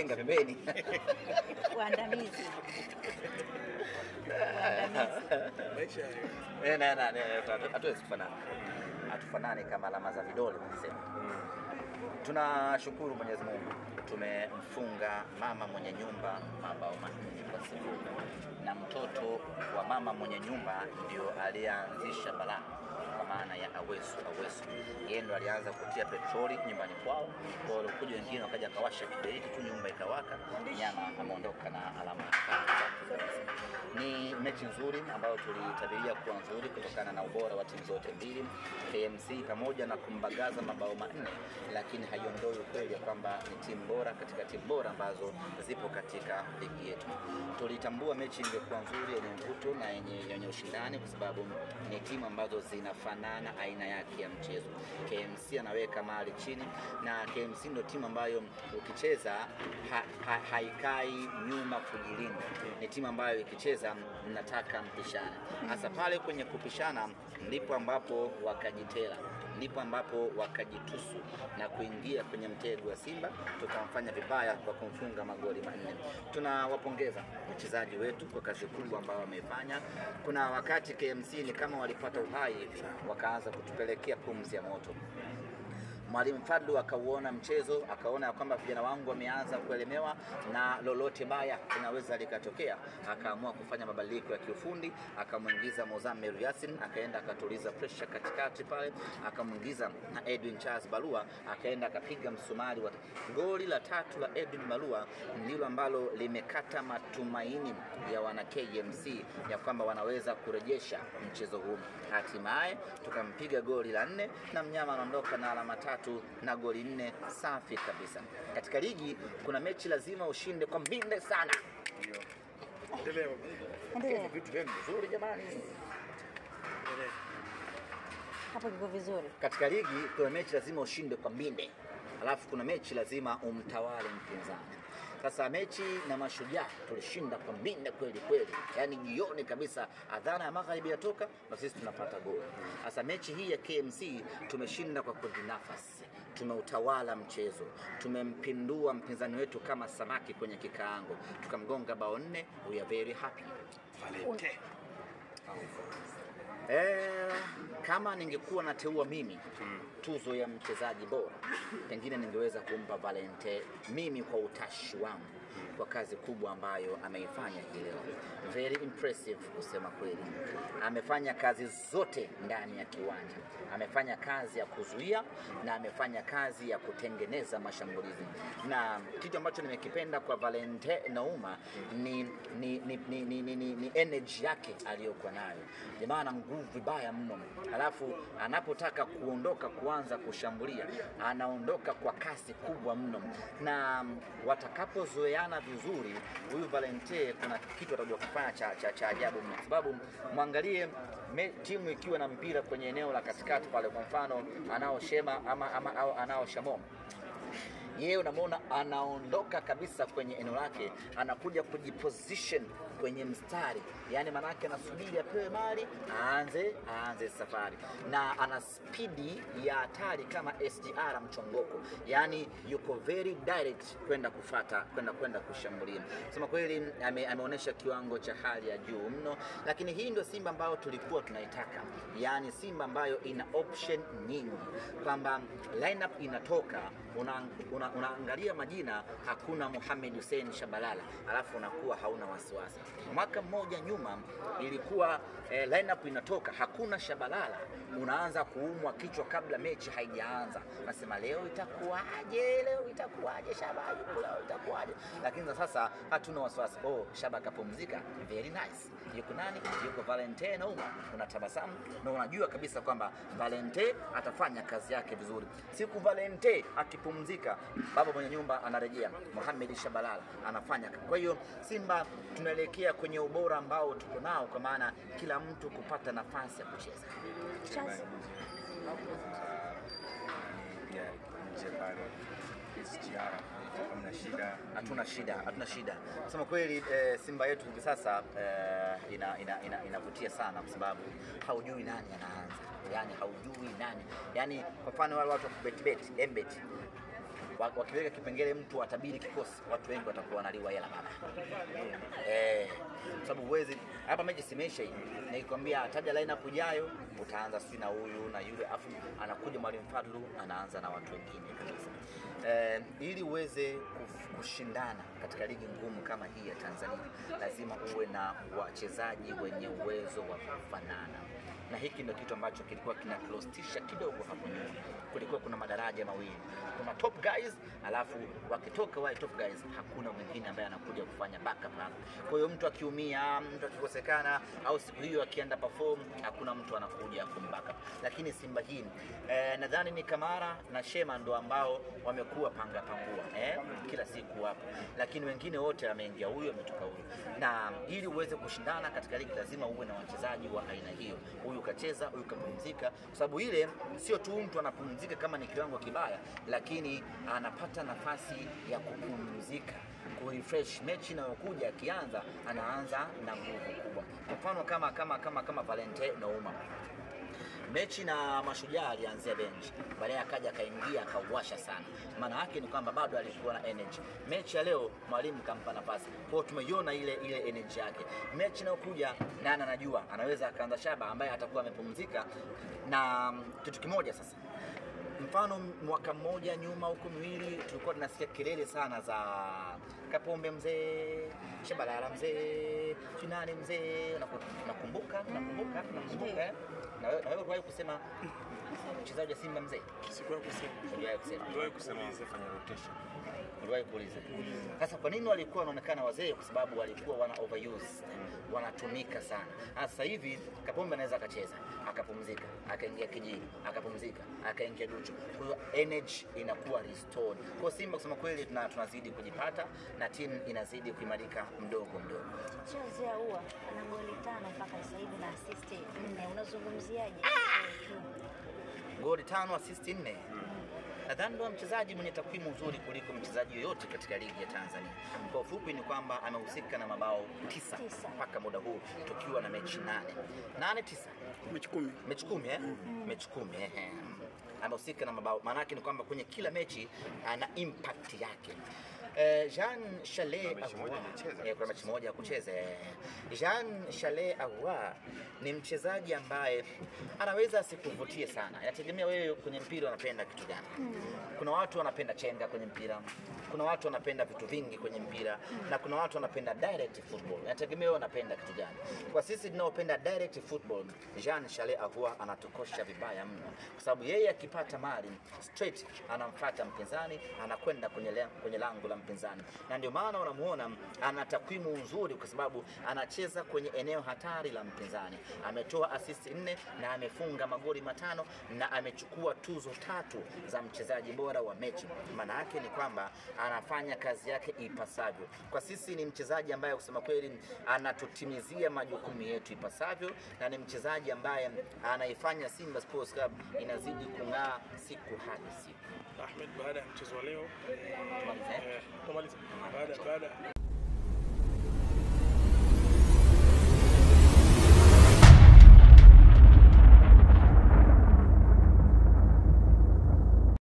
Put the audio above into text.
tenga pembeni. Waandamizi. Waandamizi. Maisha hayo. Eh, na- na- na- hatuwezi kufanana, hatufanani kama alama za vidole wanasema. Tunashukuru Mwenyezi Mungu, tumemfunga mama mwenye nyumba mabao manne kwa sifuri, na mtoto wa mama mwenye nyumba ndio aliyeanzisha balaa kwa maana ya Awesu. Awesu yeye ndo alianza kutia petroli nyumbani kwao, kwa hiyo walikuja wengine wakaja akawasha kiberiti tu, nyumba ikawaka, nyama ameondoka na alama tatu. Ni mechi nzuri ambayo tulitabiria kuwa nzuri kutokana na ubora wa timu zote mbili. KMC pamoja na kumbagaza mabao manne, lakini haiondoi ukweli ya kwamba ni timu bora katika timu bora ambazo zipo katika ligi yetu. Tulitambua mechi ingekuwa nzuri, yenye mvuto na yenye, yenye ushindani kwa sababu ni timu ambazo zinafanana aina yake ya mchezo. KMC anaweka mali chini na KMC ndio timu ambayo ukicheza ha, ha, haikai nyuma kujilinda. Ni timu ambayo ikicheza mnataka mpishane. Hasa pale kwenye kupishana ndipo ambapo wakajitela ndipo ambapo wakajitusu na kuingia kwenye mtego wa Simba, tukamfanya vibaya kwa kumfunga magoli manne. Tunawapongeza wachezaji wetu kwa kazi kubwa ambayo wameifanya. Kuna wakati KMC ni kama walipata uhai hivi, wakaanza kutupelekea pumzi ya moto. Mwalimu Fadlu akauona mchezo akaona ya kwamba vijana wangu wameanza kuelemewa na lolote baya linaweza likatokea, akaamua kufanya mabadiliko ya kiufundi, akamwingiza Mozamir Yasin akaenda akatuliza pressure katikati pale, akamwingiza na Edwin Charles Balua akaenda akapiga msumari wa goli la tatu la Edwin Balua ndilo ambalo limekata matumaini ya wana KMC ya kwamba wanaweza kurejesha mchezo huu. Hatimaye tukampiga goli la nne na mnyama anaondoka na alama tatu na goli nne safi kabisa. Katika ligi kuna mechi lazima ushinde kwa mbinde sana. Ndio. Endelea baba. Endelea. Vitu vyenu vizuri jamani. Endelea. Hapo kiko vizuri. Katika ligi kuna mechi lazima ushinde kwa mbinde, alafu kuna mechi lazima umtawale mpinzani. Sasa mechi na Mashujaa tulishinda kwa mbinde kweli kweli, yaani jioni kabisa, adhana ya magharibi yatoka na sisi tunapata goli. Sasa mechi hii ya KMC tumeshinda kwa kujinafasi, tumeutawala mchezo, tumempindua mpinzani wetu kama samaki kwenye kikaango, tukamgonga bao nne. We are very happy. Valente. Eh, kama ningekuwa nateua mimi tuzo ya mchezaji bora, pengine ningeweza kumpa Valente mimi kwa utashi wangu kwa kazi kubwa ambayo ameifanya hii leo. Very impressive kusema kweli. Amefanya kazi zote ndani ya kiwanja, amefanya kazi ya kuzuia na amefanya kazi ya kutengeneza mashambulizi, na kitu ambacho nimekipenda kwa Valente Nauma ni, ni, ni, ni, ni, ni, ni, ni energy yake aliyokuwa nayo. Jamaa ana nguvu vibaya mno, alafu anapotaka kuondoka kuanza kushambulia anaondoka kwa kasi kubwa mno, na watakapozoeana vizuri, huyu Valente kuna kitu atakuja kufanya cha, cha, cha ajabu mno, kwa sababu mwangalie me, timu ikiwa na mpira kwenye eneo la katikati pale, kwa mfano anao Shema ama, ama au anao Shamom yeye unamwona anaondoka kabisa kwenye eneo lake, anakuja kujiposition kwenye mstari, yaani maanake anasubiri apewe mali aanze aanze safari, na ana spidi ya hatari kama SGR mchongoko, yaani yuko very direct kwenda kufata kwenda kwenda kushambulia. Sema kweli ame, ameonyesha kiwango cha hali ya juu mno, lakini hii ndio Simba ambayo tulikuwa tunaitaka, yaani Simba ambayo ina option nyingi, kwamba lineup inatoka una, una, unaangalia majina, hakuna Mohamed Hussein Shabalala, alafu unakuwa hauna wasiwasi. Mwaka mmoja nyuma ilikuwa eh, lineup inatoka hakuna Shabalala, unaanza kuumwa kichwa kabla mechi haijaanza, nasema leo itakuwaje, leo itakuwaje, Shaba yuko leo itakuwaje? Lakini za sasa hatuna wasiwasi. Oh, Shaba kapumzika, very nice. Yuko nani? Yuko Valente Nauma, unatabasamu na unajua kabisa kwamba Valente atafanya kazi yake vizuri. Siku Valente akipumzika, baba mwenye nyumba anarejea, Mohamed Shabalala anafanya. Kwa hiyo Simba tunaelekea kwenye ubora ambao tuko nao, kwa maana kila mtu kupata nafasi ya kucheza. Charles, pia nje pale SGR hamna shida. hatuna shida, hatuna shida. Kusema kweli eh, Simba yetu hivi sasa eh, ina, ina, ina, inavutia sana kwa sababu haujui nani anaanza, yani haujui nani, yani kwa mfano wale watu wa kubetibeti embet wa- wakiweka kipengele mtu atabiri kikosi, watu wengi watakuwa wanaliwa hela baba. Eh, kwa sababu huwezi hapa mechi simeisha hii. Nikikwambia taja lineup ijayo, utaanza sijui na huyu na yule, afu anakuja mwalimu Fadlu anaanza na watu wengine kabisa. Eh, ili uweze kuf- kushindana katika ligi ngumu kama hii ya Tanzania, lazima uwe na wachezaji wenye uwezo wa kufanana na hiki ndio kitu ambacho kilikuwa kinatulostisha kidogo hapo nyuma. Kulikuwa kuna madaraja mawili, kuna top guys, alafu wakitoka wale top guys, hakuna mwingine ambaye anakuja kufanya backup hapo. Kwa hiyo mtu akiumia, mtu akikosekana, au siku hiyo akienda perform, hakuna mtu anakuja kumbackup. Lakini Simba hii eh, nadhani ni Kamara na Shema ndo ambao wamekuwa panga pangua eh, kila siku hapo, lakini wengine wote ameingia huyu ametoka huyu, na ili uweze kushindana katika ligi lazima uwe na wachezaji wa aina hiyo. Huyu kacheza, huyu kapumzika, kwa sababu ile sio tu mtu anapumzika kama ni kiwango kibaya, lakini anapata nafasi ya kupumzika kurefresh mechi inayokuja akianza anaanza na nguvu kubwa. Kwa mfano kama kama kama kama Valente Nouma mechi na Mashujaa alianzia bench, baadaye akaja akaingia akauwasha sana. Maana yake ni kwamba bado alikuwa na energy. Mechi ya leo mwalimu kampa nafasi, kwa hiyo tumeiona ile ile energy yake. Mechi inayokuja nani anajua, anaweza akaanza Shaba ambaye atakuwa amepumzika. Na mm, kitu kimoja sasa mfano mwaka mmoja nyuma huko miwili tulikuwa tunasikia kelele sana za Kapombe mzee, Shabalala mzee, Chinani mzee. Unaku- Unakumbuka? Unakumbuka? Unakumbuka? eh? Na wewe na wewe uliwahi kusema mchezaji wa Simba mzee? Sikuwa kusema. Uliwahi kusema? Niliwahi Kusema kuuliza. fanya rotation. Uliwahi kuuliza? Sasa kwa nini walikuwa wanaonekana wazee? Kwa sababu walikuwa wana overuse, wanatumika sana. Sasa hivi Kapombe anaweza akacheza akapumzika, akaingia Kijini akapumzika, akaingia Duchu, kwa hiyo energy inakuwa restored. Kwa Simba kusema kweli, tuna, tunazidi kujipata na timu inazidi kuimarika mdogo mdogo. Chelsea ya ua ana goli tano mpaka sasa hivi na assist nne. Unazungumziaje? Goli tano, assist nne. Nadhani ndo mchezaji mwenye takwimu nzuri kuliko mchezaji yoyote katika ligi ya Tanzania. Kwa ufupi ni kwamba amehusika na mabao tisa Tisa. mpaka muda huu tukiwa na mechi nane nane tisa Mechi kumi. mechi kumi eh? mechi kumi eh, eh. amehusika na mabao. Maana yake ni kwamba kwenye kila mechi ana impact yake. Eh, Jean Charles Kuna mechi moja Ahoua, hajacheza. eh, kuna mechi moja ya kucheza. eh. Jean Charles Ahoua ni mchezaji ambaye anaweza asikuvutie sana, inategemea wewe kwenye mpira unapenda kitu gani. Kuna watu wanapenda chenga kwenye mpira, kuna watu wanapenda vitu vingi kwenye mpira na kuna watu wanapenda direct football. Inategemea wewe unapenda kitu gani. Kwa sisi tunaopenda direct football, Jean Charles Ahoua anatukosha vibaya mno, kwa sababu yeye akipata mali straight anamfuata mpinzani, anakwenda kwenye, le- kwenye lango la mpinzani, na ndio maana unamuona ana takwimu nzuri, kwa sababu anacheza kwenye eneo hatari la mpinzani. Ametoa assist nne na amefunga magoli matano na amechukua tuzo tatu za mchezaji bora wa mechi. Maana yake ni kwamba anafanya kazi yake ipasavyo. Kwa sisi ni mchezaji ambaye kusema kweli anatutimizia majukumu yetu ipasavyo, na ni mchezaji ambaye anaifanya Simba Sports Club inazidi kung'aa siku hadi siku. Ahmed, baada ya mchezo wa leo Tumalize, eh? eh, tumaliza. Baada baada